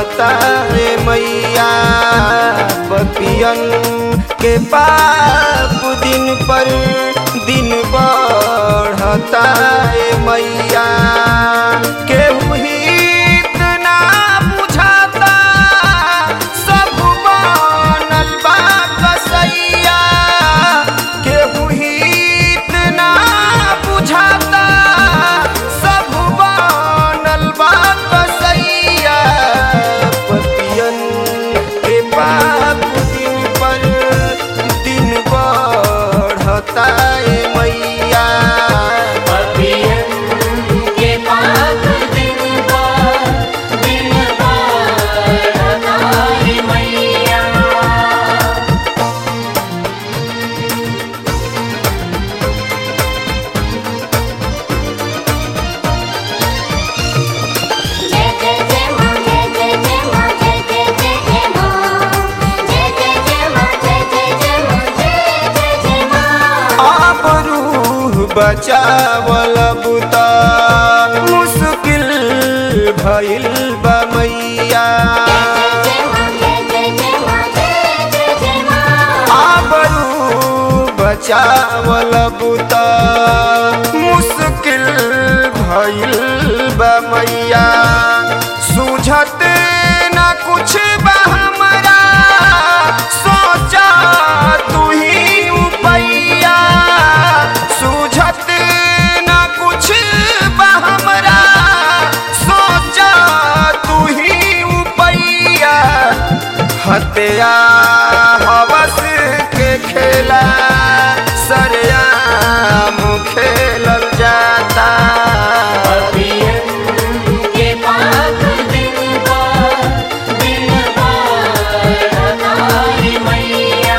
बढ़ता रे मैया बपियन के पाप दिन पर दिन बढ़ता रे मैया केहू हित ना बुझाता सब बनल बा कसैया केहू हित ना बुझाता सब बनल बा कसैया पपियन के पाप दिन पर दिन बढ़ता ए मैया पपियन के पाप दिन पर दिन बढ़ता है मैया जय जय जय मां जय जय जय मां जय जय जय जय मां जय जय जय मां जय जय जय मां जय जय जय मां आप रूह बचावल बुता मुश्किल भइल बा मैया जय मां जय जय जय मां जय जय जय मां आप रूह बचावल बुता मुश्किल भइल बा मैया सूझत न कुछ बा हमरा सोचा तू ही उपैया सूझत न कुछ बा हमरा सोचा तू ही उपैया हत्या हवस के खेला सरयाम खेलल जाता पपियन के पाप दिन पर दिन बढ़ता है मैया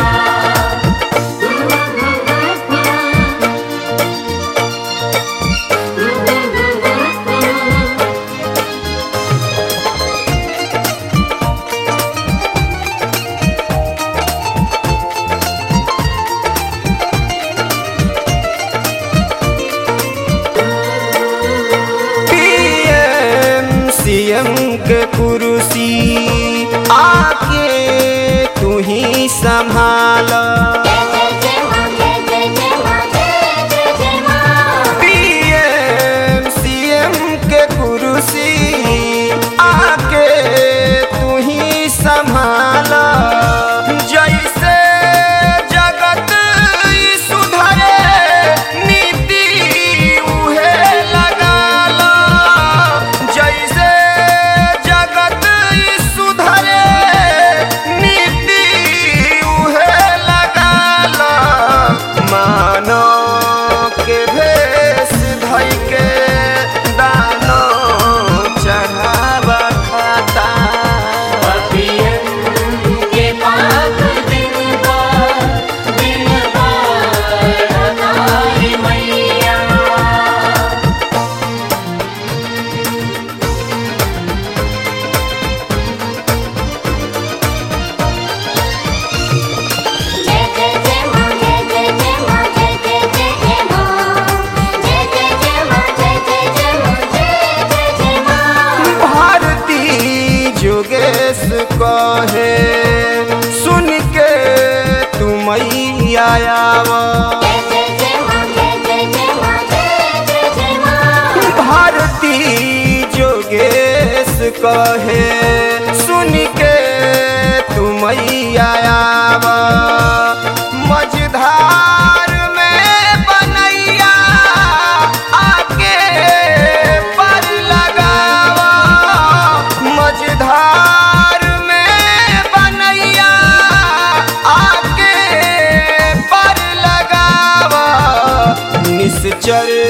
पीएम सीएम के कुर्सी आके तू ही संभाल जय जय जय मां जय जय जय मां जय जय जय मां पीएम सीएम के कुर्सी आके तू ही संभाल जैसे जगत ई सुधरे नीति उहे लगाल जैसे जगत ई सुधरे नीति उहे लगाल मानो के भेष धइ के दानो चढ़ावा खाता पपियन के पाप दिन पर दिन बढ़ता है मैया जय जय जय मां जय जय जय मां जय जय जय जय मां जय जय जय मां जय जय जय मां जय जय जय मां भारती जोगेश कहे सुन के तुम आयाव जय जय जय मां जय जय जय मां जय जय जय मां भारती जोगेश कहे सुन के तुम आयाव मझधार में बनैया आके पर लगावा मझधार में बनैया आके पर लगावा निश्चर